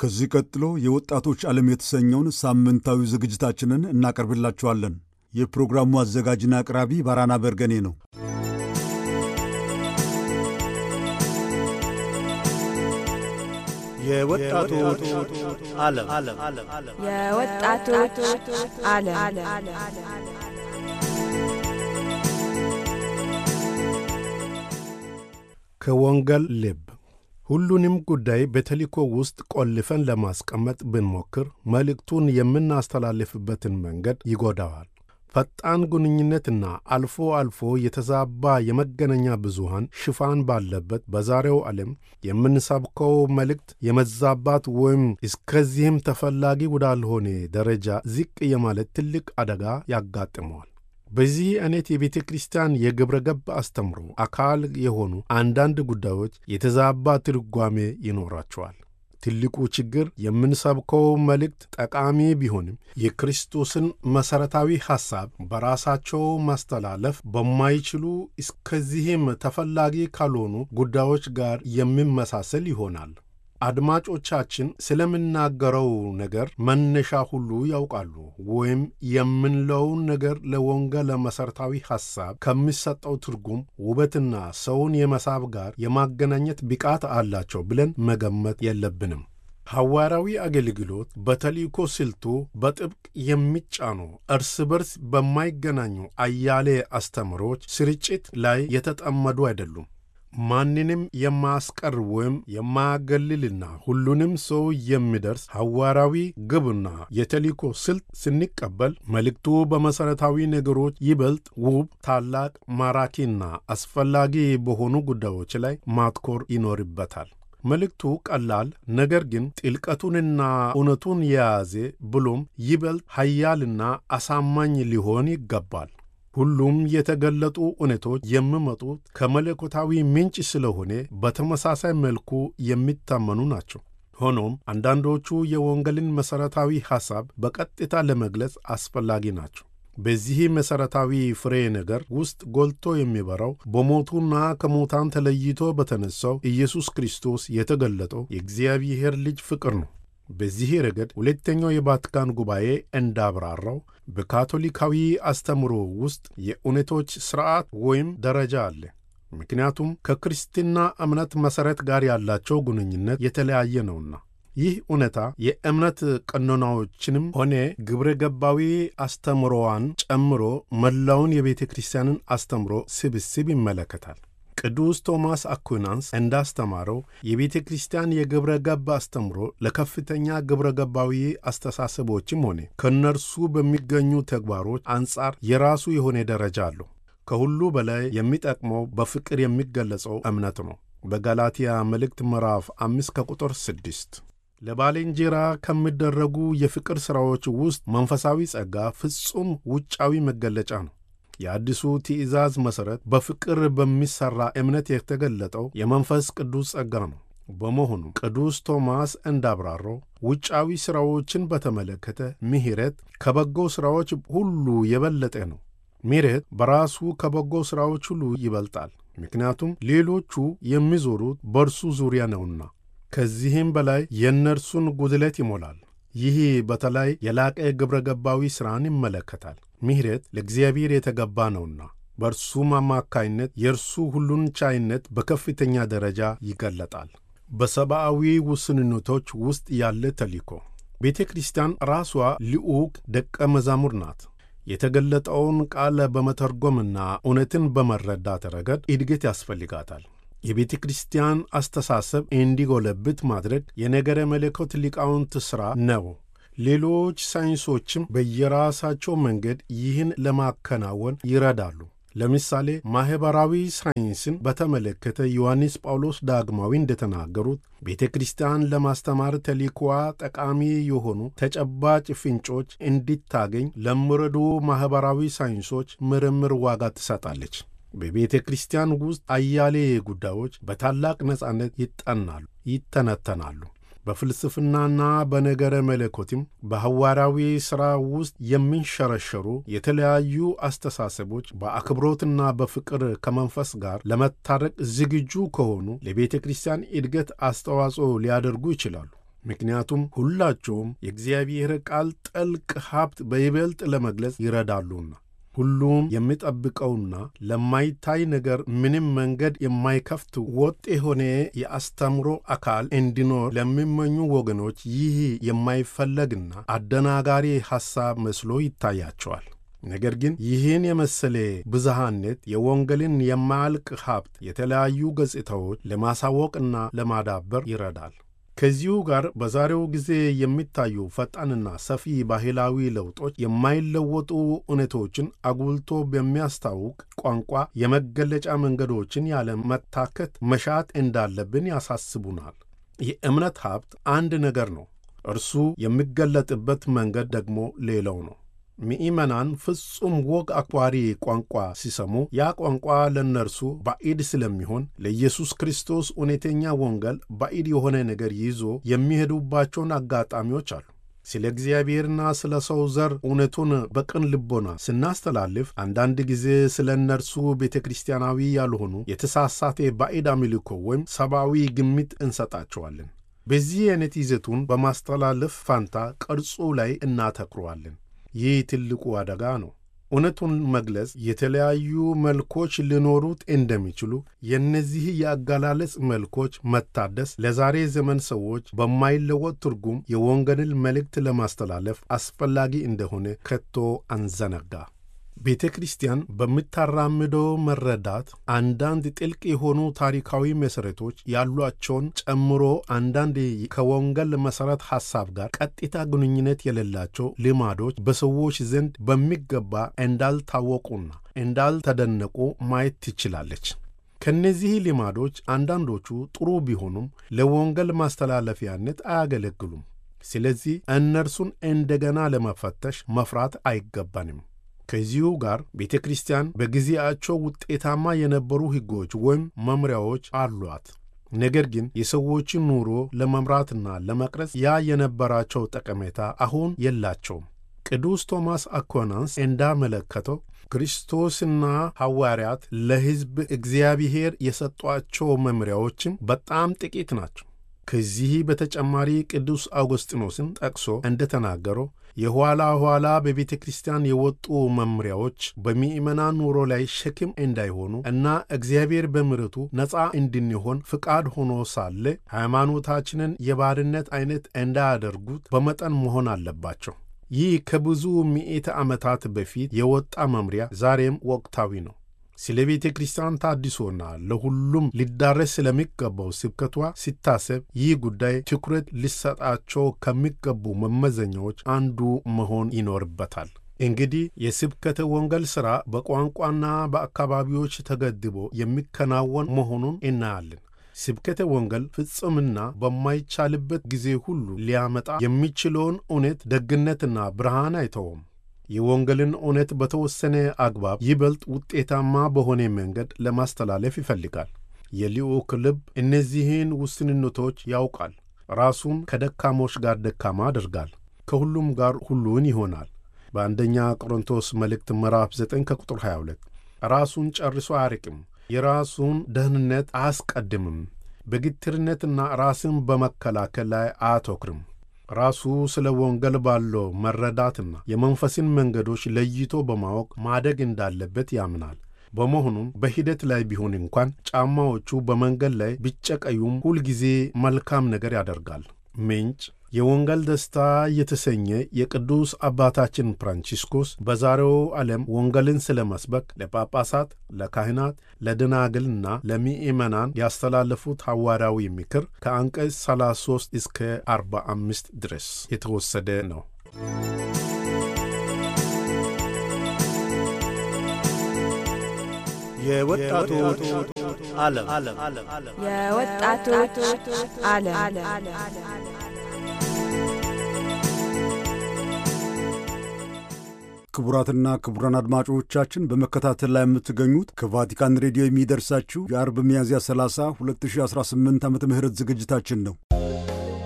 ከዚህ ቀጥሎ የወጣቶች ዓለም የተሰኘውን ሳምንታዊ ዝግጅታችንን እናቀርብላችኋለን። የፕሮግራሙ አዘጋጅና አቅራቢ ባራና በርገኔ ነው። የወጣቶች ዓለም የወጣቶች ዓለም ከወንጌል ልብ ሁሉንም ጉዳይ በተልእኮ ውስጥ ቆልፈን ለማስቀመጥ ብንሞክር መልእክቱን የምናስተላልፍበትን መንገድ ይጎዳዋል። ፈጣን ግንኙነትና አልፎ አልፎ የተዛባ የመገናኛ ብዙሃን ሽፋን ባለበት በዛሬው ዓለም የምንሰብከው መልእክት የመዛባት ወይም እስከዚህም ተፈላጊ ወዳልሆነ ደረጃ ዝቅ የማለት ትልቅ አደጋ ያጋጥመዋል። በዚህ አይነት የቤተ ክርስቲያን የግብረ ገብ አስተምሮ አካል የሆኑ አንዳንድ ጉዳዮች የተዛባ ትርጓሜ ይኖራቸዋል። ትልቁ ችግር የምንሰብከው መልእክት ጠቃሚ ቢሆንም የክርስቶስን መሠረታዊ ሐሳብ በራሳቸው ማስተላለፍ በማይችሉ እስከዚህም ተፈላጊ ካልሆኑ ጉዳዮች ጋር የሚመሳሰል ይሆናል። አድማጮቻችን ስለምናገረው ነገር መነሻ ሁሉ ያውቃሉ፣ ወይም የምንለውን ነገር ለወንጌል መሠረታዊ ሐሳብ ከሚሰጠው ትርጉም ውበትና ሰውን የመሳብ ጋር የማገናኘት ብቃት አላቸው ብለን መገመት የለብንም። ሐዋርያዊ አገልግሎት በተልእኮ ስልቱ በጥብቅ የሚጫኑ እርስ በርስ በማይገናኙ አያሌ አስተምሮች ስርጭት ላይ የተጠመዱ አይደሉም። ማንንም የማያስቀር ወይም የማያገልልና ሁሉንም ሰው የሚደርስ ሐዋርያዊ ግብና የተልእኮ ስልት ስንቀበል መልእክቱ በመሠረታዊ ነገሮች ይበልጥ ውብ፣ ታላቅ፣ ማራኪና አስፈላጊ በሆኑ ጉዳዮች ላይ ማትኮር ይኖርበታል። መልእክቱ ቀላል ነገር ግን ጥልቀቱንና እውነቱን የያዘ ብሎም ይበልጥ ኃያልና አሳማኝ ሊሆን ይገባል። ሁሉም የተገለጡ እውነቶች የሚመጡት ከመለኮታዊ ምንጭ ስለሆነ በተመሳሳይ መልኩ የሚታመኑ ናቸው። ሆኖም አንዳንዶቹ የወንጌልን መሠረታዊ ሐሳብ በቀጥታ ለመግለጽ አስፈላጊ ናቸው። በዚህ መሠረታዊ ፍሬ ነገር ውስጥ ጎልቶ የሚበራው በሞቱና ከሙታን ተለይቶ በተነሳው ኢየሱስ ክርስቶስ የተገለጠው የእግዚአብሔር ልጅ ፍቅር ነው። በዚህ ረገድ ሁለተኛው የቫቲካን ጉባኤ እንዳብራራው በካቶሊካዊ አስተምሮ ውስጥ የእውነቶች ሥርዓት ወይም ደረጃ አለ። ምክንያቱም ከክርስትና እምነት መሠረት ጋር ያላቸው ግንኙነት የተለያየ ነውና። ይህ እውነታ የእምነት ቀኖናዎችንም ሆነ ግብረ ገባዊ አስተምሮዋን ጨምሮ መላውን የቤተ ክርስቲያንን አስተምሮ ስብስብ ይመለከታል። ቅዱስ ቶማስ አኩናንስ እንዳስተማረው የቤተ ክርስቲያን የግብረ ገብ አስተምሮ ለከፍተኛ ግብረ ገባዊ አስተሳሰቦችም ሆነ ከእነርሱ በሚገኙ ተግባሮች አንጻር የራሱ የሆነ ደረጃ አለው። ከሁሉ በላይ የሚጠቅመው በፍቅር የሚገለጸው እምነት ነው። በጋላትያ መልእክት ምዕራፍ አምስት ከቁጥር ስድስት ለባልንጀራ ከሚደረጉ የፍቅር ሥራዎች ውስጥ መንፈሳዊ ጸጋ ፍጹም ውጫዊ መገለጫ ነው። የአዲሱ ትእዛዝ መሠረት በፍቅር በሚሠራ እምነት የተገለጠው የመንፈስ ቅዱስ ጸጋ ነው። በመሆኑ ቅዱስ ቶማስ እንዳብራራው ውጫዊ ሥራዎችን በተመለከተ ምሕረት ከበጎ ሥራዎች ሁሉ የበለጠ ነው። ምሕረት በራሱ ከበጎ ሥራዎች ሁሉ ይበልጣል፣ ምክንያቱም ሌሎቹ የሚዞሩት በእርሱ ዙሪያ ነውና። ከዚህም በላይ የእነርሱን ጉድለት ይሞላል። ይህ በተለይ የላቀ ግብረ ገባዊ ሥራን ይመለከታል። ምሕረት ለእግዚአብሔር የተገባ ነውና በእርሱም አማካይነት የእርሱ ሁሉን ቻይነት በከፍተኛ ደረጃ ይገለጣል። በሰብአዊ ውስንነቶች ውስጥ ያለ ተልእኮ ቤተ ክርስቲያን ራሷ ልዑክ ደቀ መዛሙር ናት። የተገለጠውን ቃል በመተርጎምና እውነትን በመረዳት ረገድ እድገት ያስፈልጋታል። የቤተ ክርስቲያን አስተሳሰብ እንዲጎለብት ማድረግ የነገረ መለኮት ሊቃውንት ሥራ ነው። ሌሎች ሳይንሶችም በየራሳቸው መንገድ ይህን ለማከናወን ይረዳሉ። ለምሳሌ ማኅበራዊ ሳይንስን በተመለከተ ዮሐንስ ጳውሎስ ዳግማዊ እንደተናገሩት ቤተ ክርስቲያን ለማስተማር ተልእኮዋ ጠቃሚ የሆኑ ተጨባጭ ፍንጮች እንዲታገኝ ለሚረዱ ማኅበራዊ ሳይንሶች ምርምር ዋጋ ትሰጣለች። በቤተ ክርስቲያን ውስጥ አያሌ ጉዳዮች በታላቅ ነጻነት ይጠናሉ፣ ይተነተናሉ። በፍልስፍናና በነገረ መለኮትም በሐዋርያዊ ሥራ ውስጥ የሚንሸረሸሩ የተለያዩ አስተሳሰቦች በአክብሮትና በፍቅር ከመንፈስ ጋር ለመታረቅ ዝግጁ ከሆኑ ለቤተ ክርስቲያን እድገት አስተዋጽኦ ሊያደርጉ ይችላሉ። ምክንያቱም ሁላቸውም የእግዚአብሔር ቃል ጥልቅ ሀብት በይበልጥ ለመግለጽ ይረዳሉና። ሁሉም የሚጠብቀውና ለማይታይ ነገር ምንም መንገድ የማይከፍት ወጥ የሆነ የአስተምሮ አካል እንዲኖር ለሚመኙ ወገኖች ይህ የማይፈለግና አደናጋሪ ሐሳብ መስሎ ይታያቸዋል። ነገር ግን ይህን የመሰለ ብዝሃነት የወንጌልን የማያልቅ ሀብት የተለያዩ ገጽታዎች ለማሳወቅና ለማዳበር ይረዳል። ከዚሁ ጋር በዛሬው ጊዜ የሚታዩ ፈጣንና ሰፊ ባህላዊ ለውጦች የማይለወጡ እውነቶችን አጉልቶ በሚያስታውቅ ቋንቋ የመገለጫ መንገዶችን ያለ መታከት መሻት እንዳለብን ያሳስቡናል። የእምነት ሀብት አንድ ነገር ነው፣ እርሱ የሚገለጥበት መንገድ ደግሞ ሌላው ነው። ምእመናን ፍጹም ወግ አክባሪ ቋንቋ ሲሰሙ ያ ቋንቋ ለእነርሱ ባዕድ ስለሚሆን ለኢየሱስ ክርስቶስ እውነተኛ ወንጌል ባዕድ የሆነ ነገር ይዞ የሚሄዱባቸውን አጋጣሚዎች አሉ። ስለ እግዚአብሔርና ስለ ሰው ዘር እውነቱን በቅን ልቦና ስናስተላልፍ አንዳንድ ጊዜ ስለ እነርሱ ቤተ ክርስቲያናዊ ያልሆኑ የተሳሳተ ባዕድ አምልኮ ወይም ሰብአዊ ግምት እንሰጣቸዋለን። በዚህ አይነት ይዘቱን በማስተላለፍ ፋንታ ቅርጹ ላይ እናተኩረዋለን። ይህ ትልቁ አደጋ ነው። እውነቱን መግለጽ የተለያዩ መልኮች ሊኖሩት እንደሚችሉ የእነዚህ የአገላለጽ መልኮች መታደስ ለዛሬ ዘመን ሰዎች በማይለወጥ ትርጉም የወንጌልን መልእክት ለማስተላለፍ አስፈላጊ እንደሆነ ከቶ አንዘነጋ። ቤተ ክርስቲያን በምታራምደው መረዳት አንዳንድ ጥልቅ የሆኑ ታሪካዊ መሠረቶች ያሏቸውን ጨምሮ አንዳንድ ከወንጌል መሠረት ሐሳብ ጋር ቀጥታ ግንኙነት የሌላቸው ልማዶች በሰዎች ዘንድ በሚገባ እንዳልታወቁና እንዳልተደነቁ ማየት ትችላለች። ከእነዚህ ልማዶች አንዳንዶቹ ጥሩ ቢሆኑም ለወንጌል ማስተላለፊያነት አያገለግሉም። ስለዚህ እነርሱን እንደገና ለመፈተሽ መፍራት አይገባንም። ከዚሁ ጋር ቤተ ክርስቲያን በጊዜያቸው ውጤታማ የነበሩ ሕጎች ወይም መምሪያዎች አሏት። ነገር ግን የሰዎችን ኑሮ ለመምራትና ለመቅረጽ ያ የነበራቸው ጠቀሜታ አሁን የላቸውም። ቅዱስ ቶማስ አኳናንስ እንዳመለከተው ክርስቶስና ሐዋርያት ለሕዝብ እግዚአብሔር የሰጧቸው መምሪያዎችም በጣም ጥቂት ናቸው። ከዚህ በተጨማሪ ቅዱስ አውግስጢኖስን ጠቅሶ እንደተናገረው የኋላ ኋላ በቤተ ክርስቲያን የወጡ መምሪያዎች በምእመናን ኑሮ ላይ ሸክም እንዳይሆኑ እና እግዚአብሔር በምሕረቱ ነፃ እንድንሆን ፍቃድ ሆኖ ሳለ ሃይማኖታችንን የባርነት አይነት እንዳያደርጉት በመጠን መሆን አለባቸው። ይህ ከብዙ ምዕተ ዓመታት በፊት የወጣ መምሪያ ዛሬም ወቅታዊ ነው። ስለ ቤተ ክርስቲያን ታድሶና ለሁሉም ሊዳረስ ስለሚገባው ስብከቷ ሲታሰብ ይህ ጉዳይ ትኩረት ሊሰጣቸው ከሚገቡ መመዘኛዎች አንዱ መሆን ይኖርበታል። እንግዲህ የስብከተ ወንጌል ሥራ በቋንቋና በአካባቢዎች ተገድቦ የሚከናወን መሆኑን እናያለን። ስብከተ ወንጌል ፍጽምና በማይቻልበት ጊዜ ሁሉ ሊያመጣ የሚችለውን እውነት ደግነትና ብርሃን አይተውም። የወንጌልን እውነት በተወሰነ አግባብ ይበልጥ ውጤታማ በሆነ መንገድ ለማስተላለፍ ይፈልጋል። የልዑክ ልብ እነዚህን ውስንነቶች ያውቃል። ራሱን ከደካሞች ጋር ደካማ አድርጋል፣ ከሁሉም ጋር ሁሉን ይሆናል። በአንደኛ ቆሮንቶስ መልእክት ምዕራፍ 9 ከቁጥር 22 ራሱን ጨርሶ አያርቅም፣ የራሱን ደህንነት አያስቀድምም፣ በግትርነትና ራስን በመከላከል ላይ አያተኩርም። ራሱ ስለ ወንጌል ባለው መረዳትና የመንፈስን መንገዶች ለይቶ በማወቅ ማደግ እንዳለበት ያምናል። በመሆኑም በሂደት ላይ ቢሆን እንኳን ጫማዎቹ በመንገድ ላይ ቢጨቀዩም ሁልጊዜ መልካም ነገር ያደርጋል። ምንጭ የወንጌል ደስታ የተሰኘ የቅዱስ አባታችን ፍራንቺስኮስ በዛሬው ዓለም ወንጌልን ስለ መስበክ ለጳጳሳት፣ ለካህናት፣ ለደናግልና ለምእመናን ያስተላለፉት ሐዋርያዊ ምክር ከአንቀጽ 33 እስከ 45 ድረስ የተወሰደ ነው። የወጣቶች ዓለም የወጣቶች ዓለም ክቡራትና ክቡራን አድማጮቻችን በመከታተል ላይ የምትገኙት ከቫቲካን ሬዲዮ የሚደርሳችሁ የአርብ ሚያዝያ 30 2018 ዓ ም ዝግጅታችን ነው።